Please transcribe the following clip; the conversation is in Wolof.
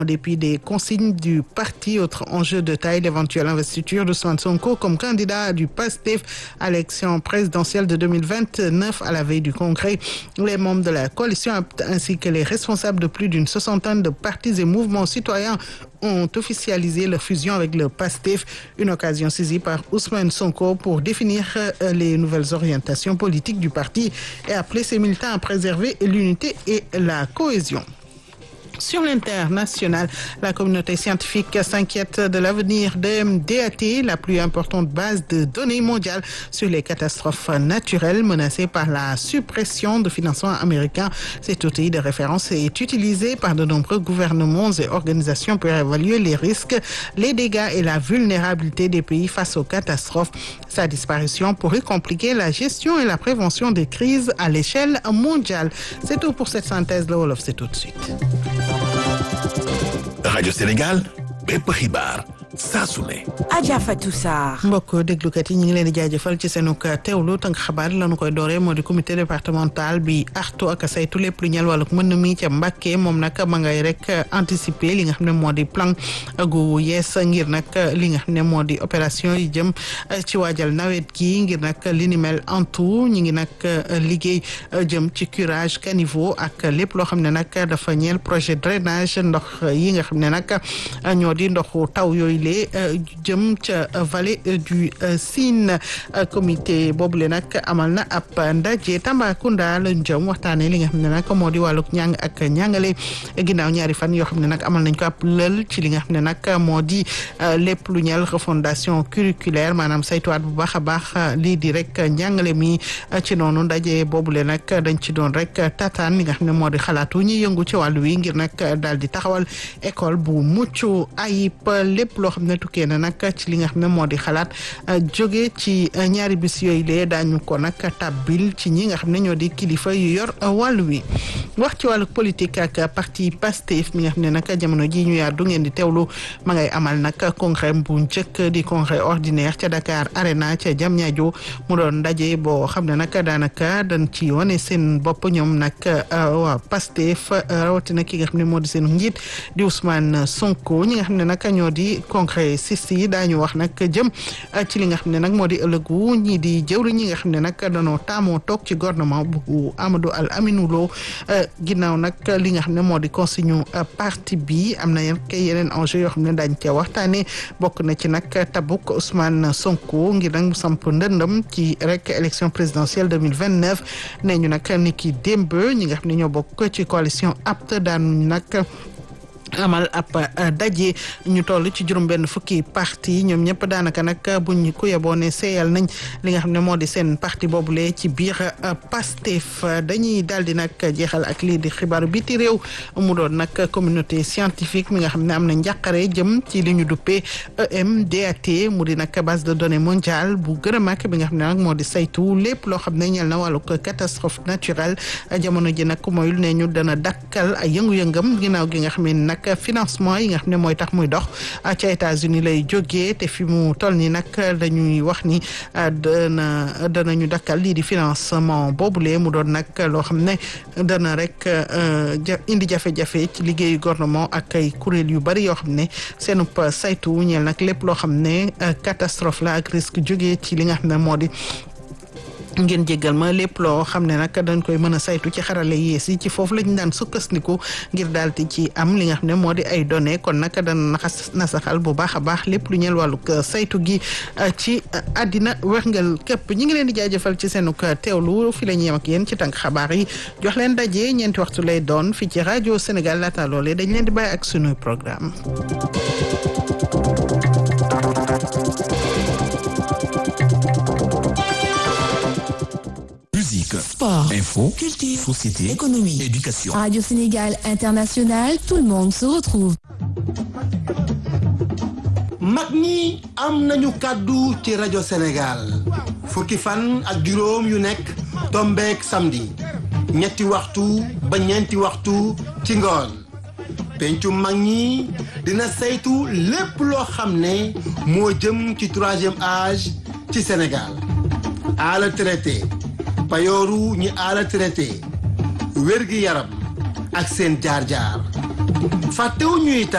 En dépit des consignes du parti, autre enjeu de taille, l'éventuelle investiture d'Ousmane Sonko comme candidat du PASTEF à l'élection présidentielle de 2029 à la veille du Congrès. Les membres de la coalition ainsi que les responsables de plus d'une soixantaine de partis et mouvements citoyens ont officialisé leur fusion avec le PASTEF, une occasion saisie par Ousmane Sonko pour définir les nouvelles orientations politiques du parti et appeler ses militants à préserver l'unité et la cohésion. Sur l'international, la communauté scientifique s'inquiète de l'avenir de MDAT, la plus importante base de données mondiale sur les catastrophes naturelles menacées par la suppression de financement américain. Cet outil de référence est utilisé par de nombreux gouvernements et organisations pour évaluer les risques, les dégâts et la vulnérabilité des pays face aux catastrophes. Sa disparition pourrait compliquer la gestion et la prévention des crises à l'échelle mondiale. C'est tout pour cette synthèse. Le Wolof, c'est tout de suite. rajo Sénégal bépp xibaar saa su ne. Adja Fatou Sarr. mbokk déglukat yi ñu ngi leen di jaajëfal ci seenug teewlu tënk xabaar lañu koy dooree moo di comité départemental bi artu ak saytu lépp lu ñel wàllu mën mi ca Mbàkke moom nag ma ngay rek anticiper li nga xam ne moo di plan gu yees ngir nag li nga xam ne moo di opération yi jëm ci waajal nawet gi ngir nag li ni mel en tout ñu ngi nag liggéey jëm ci curage caniveau ak lépp loo xam ne nag dafa ñeel projet drainage ndox yi nga xam ne nag ñoo di ndoxu taw yooyu lee jëm ca vallée du Sine comité boobule nag amal na ab ndaje Tambacounda lañ jëm waxtaanee li nga xam ne nag moo di wàllug ñàng ak ñàngale ginnaaw ñaari fan yoo xam ne nag amal nañ ko ab lël ci li nga xam ne nag moo di lépp lu ñeel refondation curriculaire maanaam saytuwaat bu baax a baax lii di rek njàngale mi ci noonu ndaje boobule nag dañ ci doon rek tataan li nga xam ne moo di xalaatu ñi yëngu ci wàllu wi ngir nag daal di taxawal école bu mucc ayib lépp loo xam ne tukkee na nag ci li nga xam ne moo di xalaat jóge ci ñaari bis yooyu lee daañu ko nag tabbil ci ñi nga xam ne ñoo di kilifa yu yor wàllu wi wax ci wàllu politique ak parti Pastef mi nga xam ne nag jamono ji ñu yaar du ngeen di teewlu ma ngay amal nag congrès bu njëkk di congrès ordinaire ca Dakar Arena ca Diamniadio mu doon ndaje boo xam ne nag daanaka dañ ci wane seen bopp ñoom nag waa Pastef rawatina ki nga xam ne moo di seen njiit di Ousmane Sonko ñi nga xam ne nag ñoo di congrès sis yi daañu wax nag jëm ci li nga xam ne nag moo di ëllëgu ñii di jëwri ñi nga xam ne nag danoo taamoo toog ci gouvernement bu Amadou Al Aminou Lo ginnaaw nag li nga xam ne moo di consigne parti bi am na kay yeneen enjeu yoo xam ne daañ cee waxtaane bokk na ci nag tabuk Ousmane Sonko ngir nag mu samp ndëndëm ci rek élection présidentielle 2029 nee ñu nag ni ki démb ñi nga xam ne ñoo bokk ci coalition apte daan nag amal ab daje ñu toll ci juróom benn fukki parti ñoom ñëpp daanaka nag buñ ku yeboo ne seeyal nañ li nga xam ne moo di seen parti boobule ci biir Pastef dañuy daal di nag jeexal ak lii di xibaaru biti réew mu doon nag communauté scientifique mi nga xam ne am na njàqare jëm ci li ñu duppee EMDAT mu di nag base de données mondiale bu gën a mag bi nga xam ne nag moo di saytu lépp loo xam ne ñel na wàllu catastrophe naturelle jamono ji nag moyul ne ñu dana dakkal ay yëngu-yëngam ginnaaw gi nga xam ne nag financement yi nga xam ne mooy tax muy dox ca États-Unis lay jógee te fi mu toll nii nag dañuy wax ni dana danañu dakkal lii di financement boobule mu doon nag loo xam ne dana rek indi jafe-jafe ci liggéeyu gouvernement ak ay kuréel yu bari yoo xam ne seenub saytu ñeel nag lépp loo xam ne catastrophe la ak risque jógee ci li nga xam ne moo di ngeen jéggal ma lépp loo xam ne nag dañ koy mën a saytu ci xarale yees yi ci foofu lañu daan sukkandiku ngir daal di ci am li nga xam ne moo di ay données kon nag dana naxas nasaxal bu baax a baax lépp lu ñeel wàllu saytu gi ci àddina wérngal képp ñi ngi leen di jaajëfal ci seenuk teewlu fi la ñu yem ak yéen ci tànk xabaar yi jox leen daje ñeenti waxtu lay doon fii ci rajo Sénégal laata loolee dañ leen di bàyyi ak sunuy programme Musique, Sport, info, culture, société, économie. éducation. Radio Sénégal International, tout le monde se retrouve. mag ñi am nañu kàddu ci rajo Sénégal fukki fan ak juróom yu nekk tombeek samedi ñetti waxtu ba ñeenti waxtu ci ngoon pencu mag ñi dina saytu lépp loo xam ne moo jëm ci troisième âge ci Sénégal ala traité payooru ñi ala traité wér-gi yaram ak seen jaar-jaar fàttewuñu itam